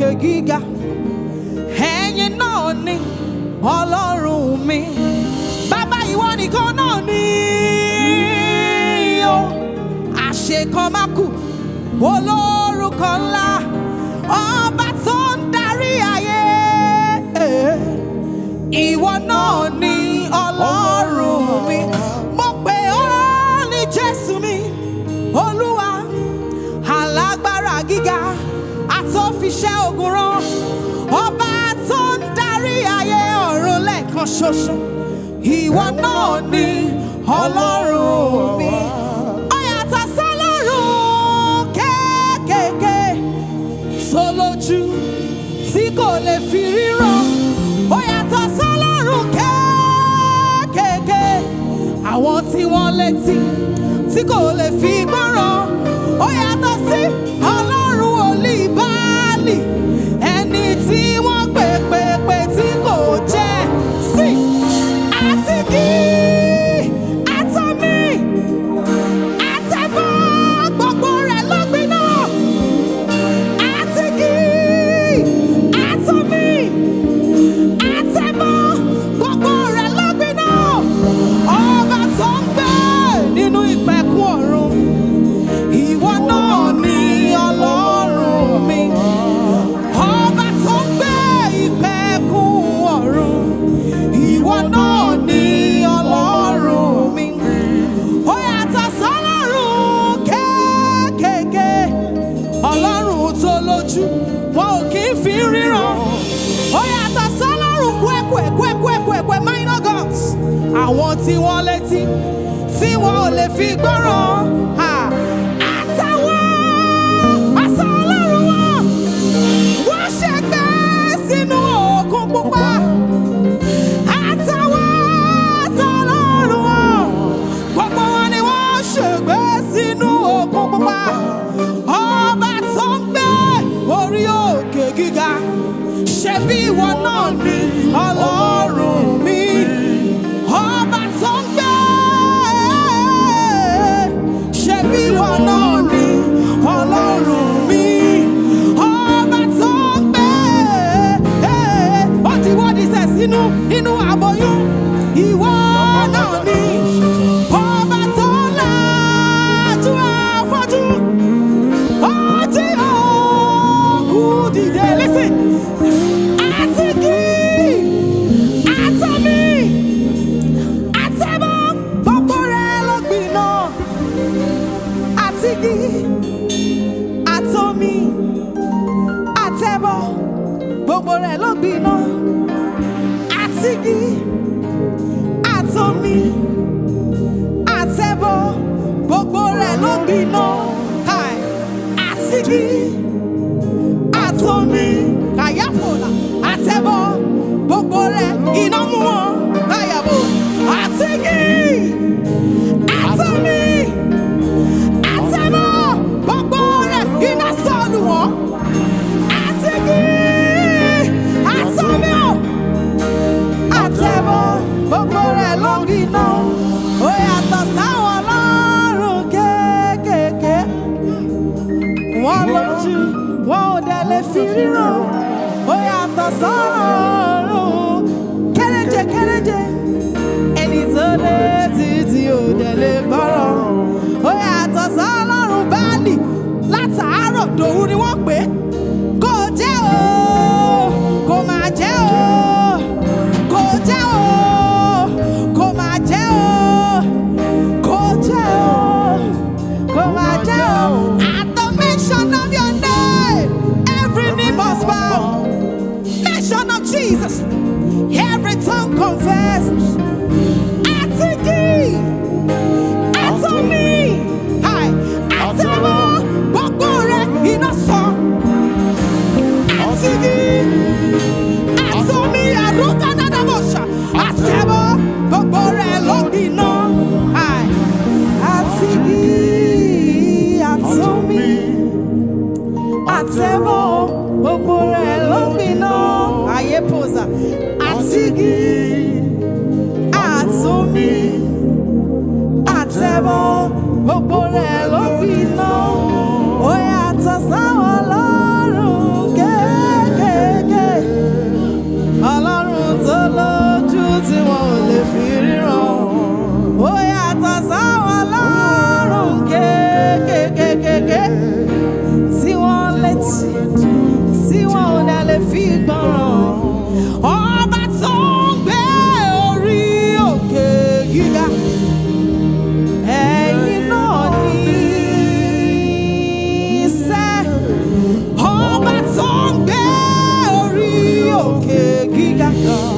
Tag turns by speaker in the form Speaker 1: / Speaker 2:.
Speaker 1: òkè gíga ẹ̀yin náà ni ọlọ́run mi bàbá ìwọ nìkan náà ni o àṣekọ́mákù olórúkọ ńlá ọba tó ń darí ayé ìwọ náà ni ọlọ́run mi mo pè ọ́ ní jésù mi olúwa alágbára gíga àtọ́fiṣẹ́ ogun rán ọba tó ń darí ayé ọ̀run lẹ́ẹ̀kan ṣoṣo ìwọ náà ni ọlọ́run mi ó yàtọ̀ sọ́lọ́run kéékèèké tó lójú tí kò lè fi ríran ó yàtọ̀ sọ́lọ́run kéékèèké àwọn tí wọ́n létí tí kò lè fi gbọ́ràn ó yàtọ̀ sí ọlọ́run olíbáàlì ẹni tí wọ́n pè pè pè tí kò jẹ́ sí àti kí àtọ́mí àtẹ̀bọ́ gbogbo rẹ̀ ló gbiná àti kí àtọ́mí àtẹ̀bọ́ gbogbo rẹ̀ ló gbiná ọba tó ń gbé nínú ìpẹ̀kun ọ̀run ìwọ náà ni ọlọ́run mi ọba tó ń gbé ìpẹ̀kun ọ̀run ìwọ náà ni ọlọ́run mi ó yàtọ̀ sọ́lọ́run kéékèèké ọlọ́run tó lójú wọn ò kì í fi ríran ó yàtọ̀ sọ́lọ́run kwẹ́kwẹ́kwẹ́kwẹ́kwẹ́ minor gods àwọn tí wọ́n létí tí wọn ò lè fi gbọ́ràn ha. àtàwọn àṣà ọlọ́run wọn wọ́n ṣègbè sínú òkun pupa àtàwọn àṣà ọlọ́run wọn gbogbo wọn ni wọ́n ṣègbè sínú òkun pupa ọba tó ń gbé orí òkè gíga ṣebí ìwọ náà ni ọlọ́run mi ọba tó ń gbé ṣebí ìwọ náà ni ọlọ́run mi ọba tó ń gbé ó ti wọ́dí sẹ̀ sínú inú àbọ̀yún ìwọ náà ni ọba tó lajú afọ́jú ọtí òkú dìde listen àti kí àtọ́mí àtẹ́bọ́ gbogbo rẹ̀ ló gbiná àti kí àtọ́mí àtẹ́bọ́ gbogbo rẹ̀ ló gbiná àti kí àtọ́mí àtẹ́bọ́ gbogbo rẹ̀ ló gbiná Hi. àti kí àtọ́mí kàyáfòlà àtẹ́bọ́ gbogbo rẹ̀ iná mú wọn báyàbò àti kí àtọ́mí àtẹ́bọ́ gbogbo rẹ̀ iná sọ̀lù wọn àti kí àtọ́mí ò àtẹ́bọ́ gbogbo rẹ̀ ló gbiná ó yàtọ̀ sáwọn ọlọ́run kéékèèké wọ́n lójú wọn ò dẹ̀ lè fi ríran ó yàtọ̀ sọ́run kéréje kéréje ẹni tó lé títí ò dẹ̀ lè gbọ́rọ̀ ó yàtọ̀ sọ́lọ́run báàlì látàárọ̀ dòwú ni wọ́n pè é kò jẹ́ o kò máa jẹ́ o kò jẹ́ o kò máa jẹ́ o kò jẹ́ o kò máa jẹ́ o at the mention of your name every knee must bow mention of Jesus every tongue confesses àti kí àti mi hi àti mọ́ gbogbo rẹ̀ iná sọ àti kí àti mi àrùkà dáadáa mọ̀ ṣá àti mọ́ gbogbo rẹ̀ ló gbiná hi àti kí àti mi àtẹ̀bọ̀ gbogbo rẹ̀ ló gbiná ayé pòsà àti kí àtúnmí àtẹ̀bọ̀ gbogbo rẹ̀ ló gbiná ó yàtọ̀ sáwọn ọlọ́run kéé. God.